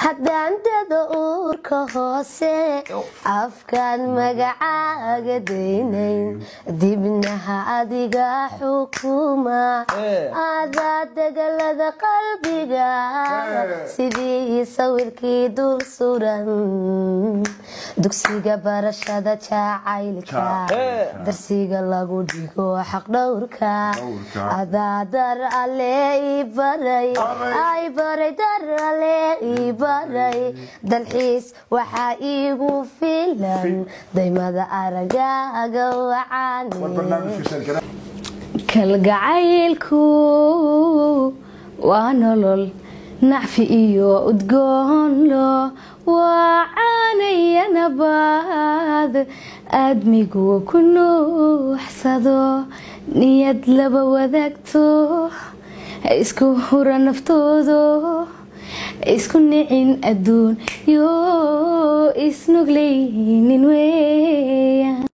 haddaan dado uurka hoose afkaan magacaaga daynayn dibnaha adiga xukuma adaa degalada qalbiga sidii sawirkii dul suran dugsiga barashada jacaylka darsiga lagu dhigo xaqdhowrka adaa dar alle ii baray ay baray dar alle ii baray dalxiis waxaa iigu filan daymada aragaaga wacaane kalgacaylku waa nolol nacfi iyo udgoonlo waa caanaya nabaad aadmigu ku nuuxsado niyad laba wadaagto isku hura naftoodo isku nicin adduun yo isnugleynin weya